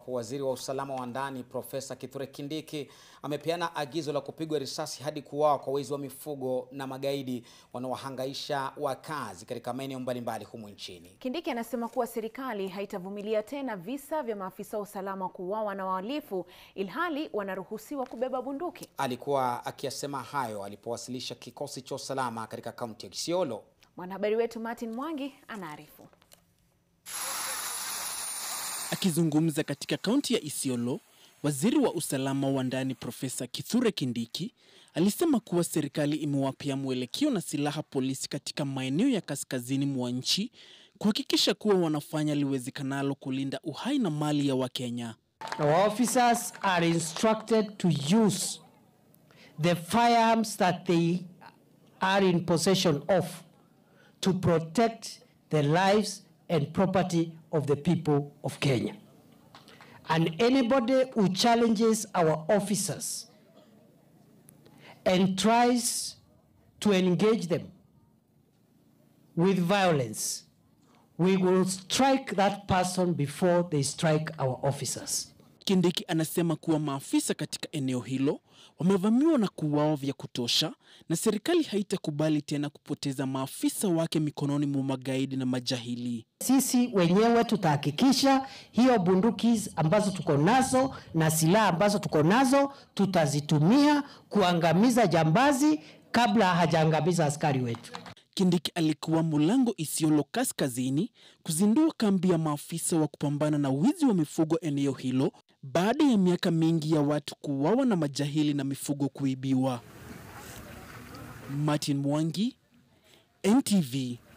ambapo waziri wa usalama wa ndani Profesa Kithure Kindiki amepeana agizo la kupigwa risasi hadi kuuawa kwa wezi wa mifugo na magaidi wanaohangaisha wakazi katika maeneo mbalimbali humu nchini. Kindiki anasema kuwa serikali haitavumilia tena visa vya maafisa wa usalama kuuawa na wahalifu ilhali wanaruhusiwa kubeba bunduki. Alikuwa akiyasema hayo alipowasilisha kikosi cha usalama katika kaunti ya Isiolo. Mwanahabari wetu Martin Mwangi anaarifu. Akizungumza katika kaunti ya Isiolo, waziri wa usalama wa ndani Profesa Kithure Kindiki alisema kuwa serikali imewapea mwelekeo na silaha polisi katika maeneo ya kaskazini mwa nchi kuhakikisha kuwa wanafanya liwezekanalo kulinda uhai na mali ya Wakenya. Our officers are instructed to use the firearms that they are in possession of to protect the lives and property of the people of Kenya. And anybody who challenges our officers and tries to engage them with violence, we will strike that person before they strike our officers. Kindiki anasema kuwa maafisa katika eneo hilo wamevamiwa na kuuawa vya kutosha na serikali haitakubali tena kupoteza maafisa wake mikononi mwa magaidi na majahili. Sisi wenyewe tutahakikisha hiyo bunduki ambazo tuko nazo na silaha ambazo tuko nazo tutazitumia kuangamiza jambazi kabla hajaangamiza askari wetu. Kindiki alikuwa Mulango, Isiolo Kaskazini, kuzindua kambi ya maafisa wa kupambana na wizi wa mifugo eneo hilo baada ya miaka mingi ya watu kuuawa na majahili na mifugo kuibiwa. Martin Mwangi, NTV,